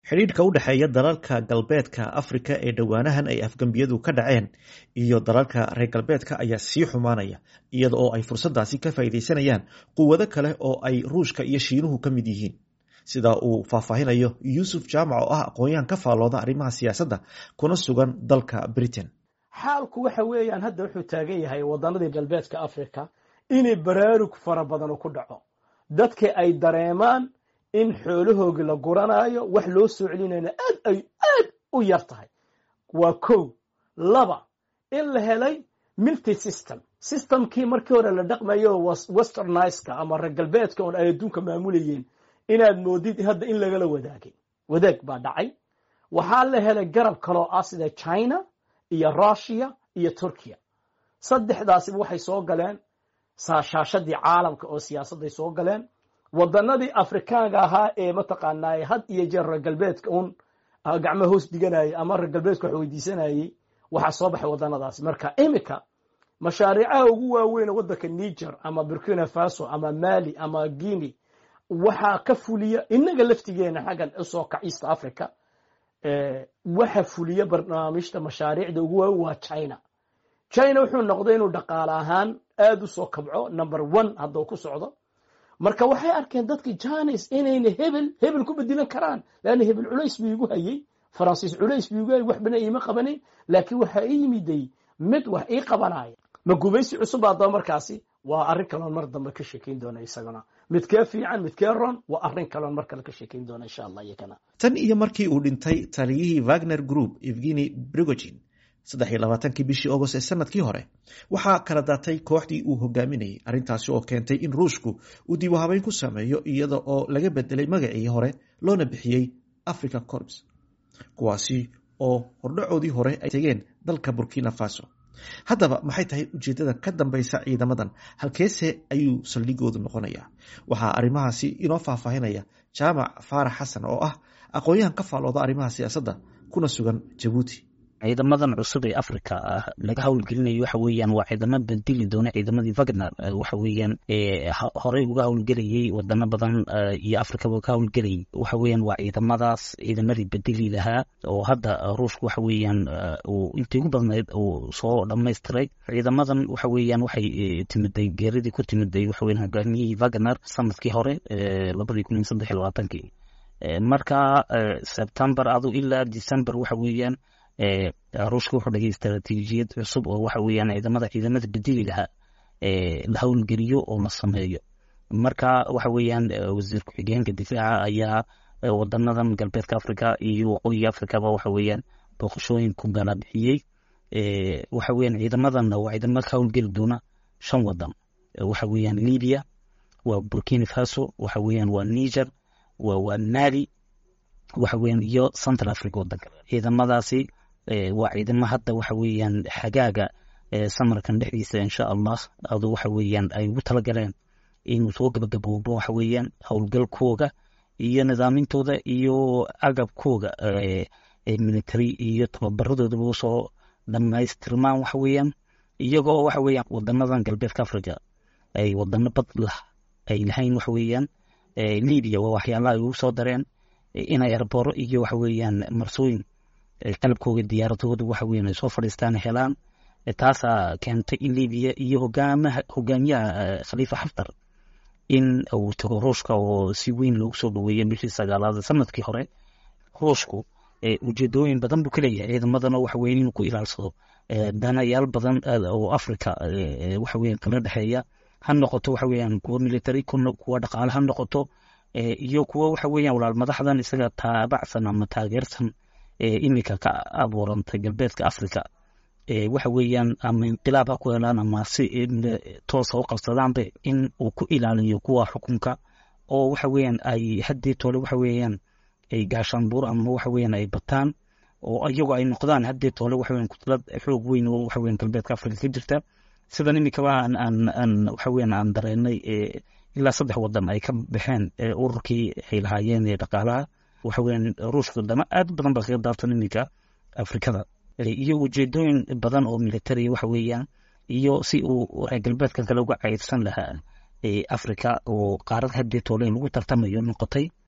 xidhiidhka u dhexeeya dalalka galbeedka afrika ee dhowaanahan ay afgembiyadu ka dhaceen iyo dalalka reer galbeedka ayaa sii xumaanaya iyada oo ay fursadaasi ka faa'iidaysanayaan quwado kale oo ay ruushka iyo shiinuhu ka mid yihiin sida uu faahfaahinayo yuusuf jaamac oo ah aqoon-yahan ka faallooda arrimaha siyaasadda kuna sugan dalka britain xaalku waxa weeyaan hadda wuxuu taagan yahay waddanadii galbeedka africa inay baraarug fara badan ku dhaco dadka ay dareemaan in xoolahoogi la guranaayo wax loo soo celinayna aad ay aad u yar tahay waa kow laba in la helay milty system systemkii markii hore la dhaqmayo westerniska ama reer galbeedka oon ay adduunka maamulayeen inaad moodid hadda in lagala wadaagay wadaag baa dhacay waxaa la helay garab kaloo ah sida china iyo russia iyo turkiya saddexdaasiba waxay soo galeen saashaashadii caalamka oo siyaasadday soo galeen waddanadii afrikaanka ahaa ee mataqaanaa had iyo jeer reer galbeedka un gacmo hoos dhiganayay ama reer galbeedka wax weydiisanayey waxaa soo baxay waddanadaasi marka imika mashaariicaha ugu waaweyn waddanka niger ama burkina faso ama mali ama guinea waxaa ka fuliya inaga laftigeena xaggan usoo kac east africa waxa fuliya barnaamijta mashaariicda ugu waaweyn waa china china wuxuu noqday inuu dhaqaale ahaan aad u soo kabco number one hadduu ku socdo marka waxay arkeen dadki janis inayna hebel hebel ku bedilan karaan leanna hebel culays buu igu hayey faransiis culays buu igu hayey wax bana iima qabanayn laakiin waxaa ii yimiday mid wax ii qabanaya ma gumaysi cusub haddaba markaasi waa arrin kaloon mar dambe ka sheekayn doona isaguna midkee fiican midkee ron waa arrin kaloon mar kale ka sheekayn doona insha allah iyakana tan iyo markii uu dhintay taliyihii wagner group evgeni brigogin saddex iyo labaatankii bishii agost ee sanadkii hore waxaa kala daatay kooxdii uu hogaaminayay arrintaasi oo keentay in ruushku uu dib u habeyn ku sameeyo iyada oo laga bedelay magacii hore loona bixiyey africa corps kuwaasi oo hordhacoodii hore ay tegeen dalka burkina faso haddaba maxay tahay ujeeddada ka dambaysa ciidamadan halkeese ayuu saldhigoodu noqonayaa waxaa arrimahaasi inoo faahfaahinaya jaamac faarax xasan oo ah aqoon-yahan ka faallooda arrimaha siyaasadda kuna sugan jabuuti ciidamadan cusub ee africa laga howlgelinayo waxa weeyaan waa ciidamo bedeli doona ciidamadii wagner waxa weeyaan horey uga howlgelayay wadano badan iyo africaba ka howlgelayay waxa weeyaan waa ciidamadaas ciidamadii bedeli lahaa oo hadda ruushku waxa weeyaan uu intii ugu badnayd uu soo dhamaystiray ciidamadan waxa weeyaan waxay timiday geeridii ku timiday waxa weyan hogaamiyihii wagner sanadkii hore labadii kun iyo saddex iyo labaatankii marka sebtember adu ilaa december waxa weeyaan ruushka wuxuu dhigay istaraatiijiyad cusub oo waxa weeyaan ciidamada ciidamada bedeli lahaa la howlgeliyo oo la sameeyo marka waxa weeyaan wasiir ku-xigeenka difaaca ayaa wadanadan galbeedka africa iyo waqooyiga africaba waxa weeyaan booqashooyin ku gala bixiyey waxa weeyaan ciidamadanna waa ciidamo ka howlgeli doona shan wadan waxa weeyaan libya waa burkina faso waxa weeyaan waa niger waa mali waxa weeyaan iyo central africa wadanka ciidamadaasi waa ciidamo hadda waxa weeyaan xagaaga samarkan dhexdiisa insha allah adu waxa weeyaan ay ugu talagaleen inuu soo gabagaboobo waxa weeyaan howlgalkooga iyo nidaamintooda iyo agabkooga military iyo tababaradoodaba usoo dhamaystirmaan waxa weeyaan iyagoo waxa weeyaan wadanadan galbeedka africa ay wadano bad lah ay lahayn waxa weeyaan libya waa waxyaalaha ay ugu soo dareen inay erboro iyo waxa weeyaan marsooyin qalabkooga diyaaradooda waxa weyan ay soo fadhiistaan helaan taasaa keentay in libiya iyo hogaamaha hogaamiyaha khaliifa xaftar in uu tago ruushka oo si weyn loogu soo dhaweeyay bishii sagaalaad sanadkii hore ruushku ujeedooyin badan buu ka leeyahay ciidamadana waxa weyan inuu ku ilaalsado danayaal badan oo africa waxa weyan kala dhexeeya ha noqoto waxa weeyaan kuwa military kuwa dhaqaale ha noqoto iyo kuwa waxa weeyaan walaal madaxdan isaga taabacsan ama taageersan imika ka abuurantay galbeedka africa waxa weeyaan ama inqilaab ha ku helaan ama si toosa u qabsadaanbe in uu ku ilaaliyo kuwa xukunka oo waxa weeyaan ay haddii tole waxa weeyaan ay gaashaanbuur ama waxa weeyaan ay bataan oo iyagoo ay noqdaan haddii tole waxa weeyaan kutlad xoog weyn oo waxa weeyaan galbeedka africa ka jirta sidan imikaba aan aan aan waxa weeyaan aan dareenay ilaa saddex wadan ay ka baxeen ururkii ay lahaayeen ee dhaqaalaha waxa weeyaan ruushka dama aad badan baa kaga daabtan iminka afrikada iyo ujeedooyin badan oo military waxa weeyaan iyo si uu reer galbeedkan kale uga caydsan lahaa africa oo qaarad haddii toole in lagu tartamayo noqotay